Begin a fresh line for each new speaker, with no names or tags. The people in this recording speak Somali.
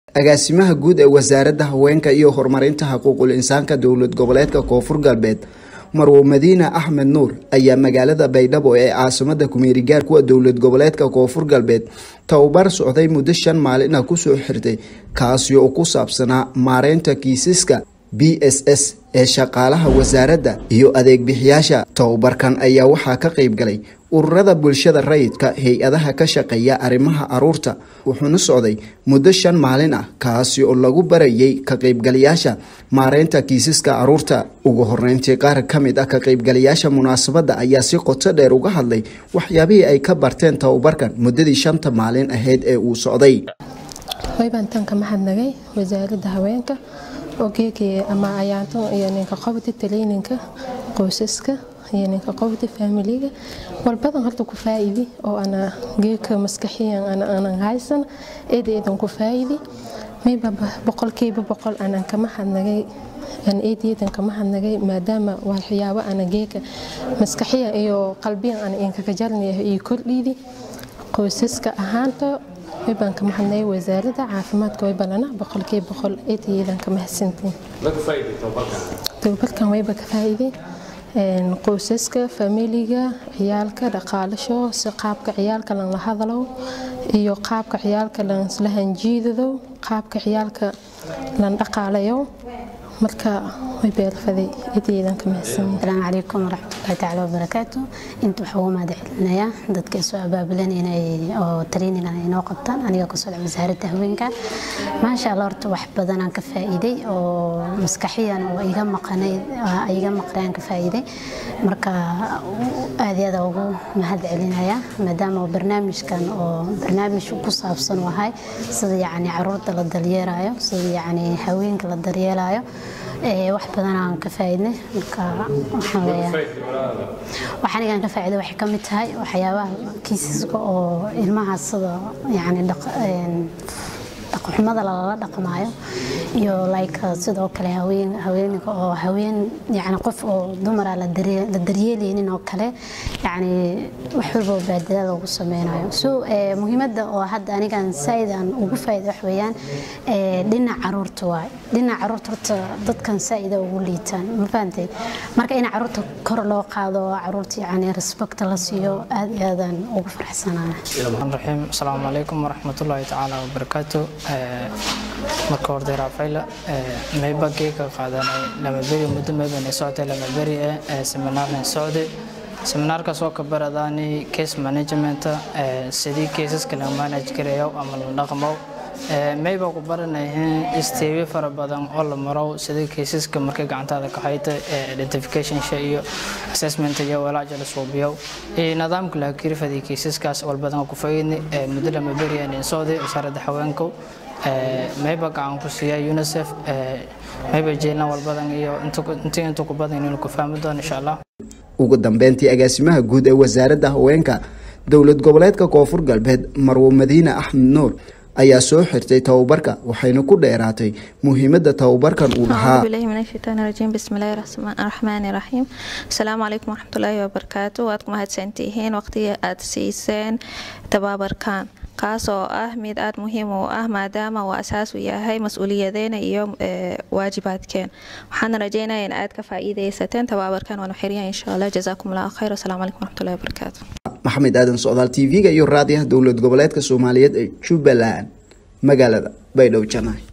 agaasimaha guud ee wasaaradda haweenka iyo horumarinta xuquuqul insaanka dowlad goboleedka koonfur galbeed marwo madiine axmed nuur ayaa magaalada baydhabo ee caasimada kumeerigaar kuwa dowlad goboleedka koonfur galbeed tababar socday muddo shan maalin ah kusoo xirtay kaasi oo ku saabsanaa maareynta kiisaska b s s ee shaqaalaha wasaaradda iyo adeegbixiyaasha tababarkan ayaa waxaa ka qayb galay ururada bulshada rayidka hay-adaha ka shaqeeya arrimaha caruurta wuxuuna socday muddo shan maalin ah kaasi oo lagu barayay ka qaybgalayaasha maareynta kiisaska caruurta ugu horeyntii qaar ka mid ah ka qaybgalayaasha munaasabadda ayaa si qoto dheer uga hadlay waxyaabihii ay ka barteen tababarkan muddadii shanta maalin ahayd ee uu socday
waybantan ka mahadnagay wasaaradda haweenka ogeekii ama ayaantan iyo ninka qobda taleyninka qoysaska iyo ninka qobda faamiliga walbadan horta ku faa'iidi oo ana geeka maskaxiyan ana aanan haysan eeda eedan ku faa'iidi mayba boqolkiiba boqol aanan kama hadnagay aan eedeedan kama hadnagay maadaama waxyaabo ana geeka maskaxiyan iyo qalbiyan ana inkaga jarnayahay iyo kordhiidi qoysaska ahaanta waybaan ka mahadnay wasaaradda caafimaadka way balana boqolkiiba boqol eedayeedan ka mahadsantiin tababarkan wayba ka faa'iiday qoysaska faamiliga ciyaalka dhaqaalasho si qaabka ciyaalka lan la hadalo iyo qaabka ciyaalka lan isla hanjiidado qaabka ciyaalka lan dhaqaalayo marka way beelfaday eedayeedan ka mahadsanyiin
asalaamu calaykum waraxmatullahi tacaala wabarakaatu inta waxaa ugu mahad celinayaa dadka soo abaabulan inay oo trainingan inoo qabtaan aniga ku socda wasaaradda haweenka maasha allah horta wax badanaan ka faa'iiday oo maskaxiyan oo iga maqanay iga maqnayaan ka faa'iiday marka aad iyo aad ugu mahad celinaya maadaama barnaamijkan oo barnaamij ku saabsan wahay sida yacni caruurta la daryeelayo sida yacni haweenka la daryeelayo wax badan aan ka faa'iidnay marka waxaan leeyahay waxaan igan ka faa'iiday waxay ka mid tahay waxyaabaha kiisaska oo ilmaha sida yacni dhaqxumada lala dhaqmaayo iyo like sidoo kale haween haweenka oo haween yani qof oo dumara la daryeelaynin oo kale yani wax walba oo baadilada loogu sameynayo so muhiimadda oo hadda anigan saaid aan ugu faa'iida wax weeyaan dhinac caruurta waay dhinac caruurta horta dadkan saaida ugu liitaan ma fahantay marka in caruurta kor loo qaado caruurta yani respect la siiyo aad iyo aadaan ugu faraxsanaana
raxiim asalaamu calaykum waraxmatullaahi tacaala wabarakaatu marka horde raafayla mayba geeka qaadanay lama beri muddo maybanay socotay lama beri ee seminaarna socday seminaarkaas oo ka baradaani case management sidii caseska la manage garayo ama la dhaqmo mayba ku baranayeen isteebi fara badan oo la maro sidii caseska markay gacantaada ka hayta identification iyo assessment iyo walaaja la suubiyo nidaamka la kirfadii caseskaas walbadan ku faydni muddo lama beri ee socday wasaaradda haweenka mayba gacan ku siiya unicef mayba jeelna walbadan iyo intii inta ku badan inaynu ku fahmi doono insha allah
ugu dambeyntii agaasimaha guud ee wasaaradda haweenka dowlad goboleedka koonfur galbeed marwo madiine axmed nuur ayaa soo xirtay tababarka waxayna ku dheeraatay muhiimadda tababarkan uu lahaa
bismillahi raxmaani raxiim asalaamu calaykum waraxmatullaahi wabarakaatu waad ku mahadsantihiin waqtiga aad siiseen tababarkan kaas oo ah mid aada muhiim u ah maadaama uu asaas u yahay mas-uuliyadeena iyo waajibaadkeen waxaana rajeynaya in aad ka faa'iidaysateen tabaabarkan waanu xiriya insha allah jazaakum allahu khayr wasalaamu calaykum waraxmatullahi wabarakaatu
maxamed aadan socdaal t v-ga iyo raadiyaha dowlad goboleedka soomaaliyeed ee jubbaland magaalada baydhabo janaahi